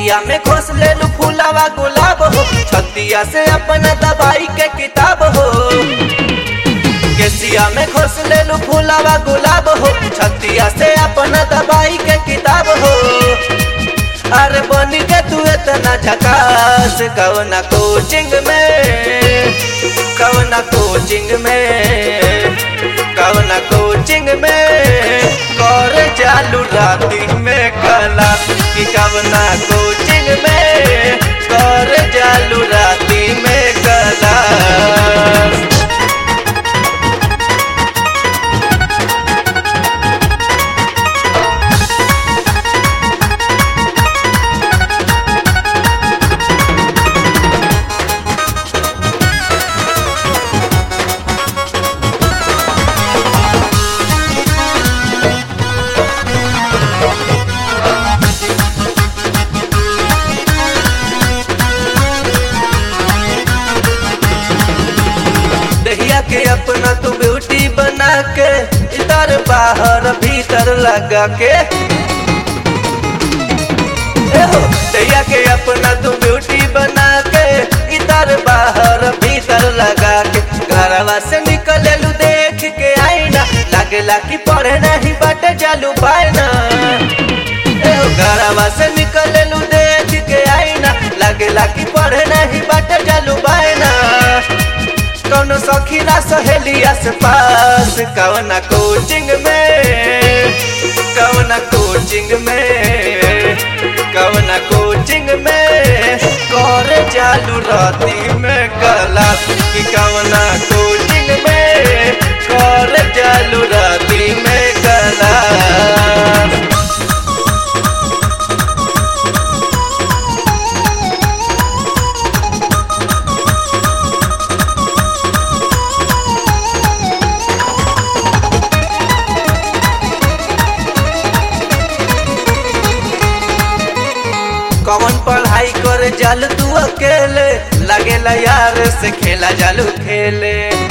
केसिया में घोस ले लू फूलावा गुलाब हो छतिया से अपना दवाई के किताब हो केसिया में घोस ले लू फूलावा गुलाब हो छतिया से अपना दवाई के किताब हो अरे बनी के तू इतना झकास कवना कोचिंग में कवना कोचिंग में कवना कोचिंग में कर चालू राती में कला कि कवना कोचिंग में कर चालू राती में कला दहिया के अपना तू ब्यूटी बना के इधर बाहर भीतर लगा के एहो, दहिया के अपना तू ब्यूटी बना के इधर बाहर भीतर लगा के घरवा से निकले लू देख के आईना लागेला कि पढ़े नहीं बाटे चालू पायना एहो, घरवा से निकले लू देख के आईना लागेला कि पढ़े नहीं बाटे चालू पायना कौन सखीला सहेलिया से पास कवना कोचिंग में कवना कोचिंग में कवना कोचिंग में कर चालू राती में कला कि कवना कोचिंग में कर चालू राती में कला कौन पढ़ाई करे जाल तू अकेले लगेला यार से खेला जालू खेले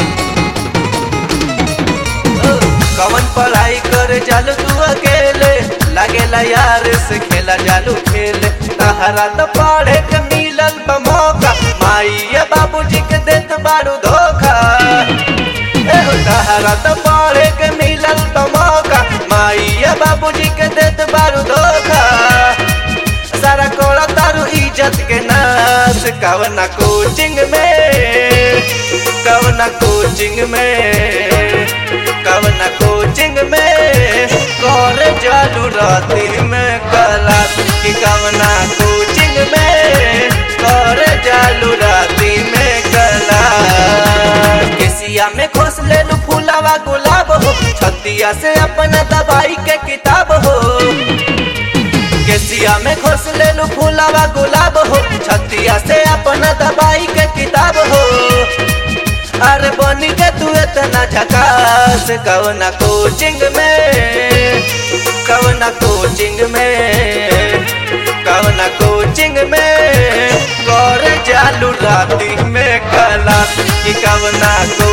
ओ, कौन पढ़ाई करे जाल तू अकेले लगेला यार से खेला जालू खेले तहरा तो पढ़े के मिलल बा मौका माई बाबूजी के देत बारू धोखा एहो तहरा तो पढ़े के मिलल बा मौका माई बाबूजी के देत बारू धोखा सारा कोड़ा तारू इज्जत के नाश कवना कोचिंग में कवना कोचिंग में कवना कोचिंग में कर चालू राती में कला कि कवना कोचिंग में कर चालू राती में कला केसिया में घोस ले लू फूलावा गुलाब हो छतिया से अपना दवाई के किताब हो केसिया में घोस ले लू फूलावा गुलाब हो छतिया से अपना दवाई के किताब हो अरे बनी के तू इतना झकास कवना कोचिंग में कवना कोचिंग में कवना कोचिंग में कर चालू राती में कला कि कवना को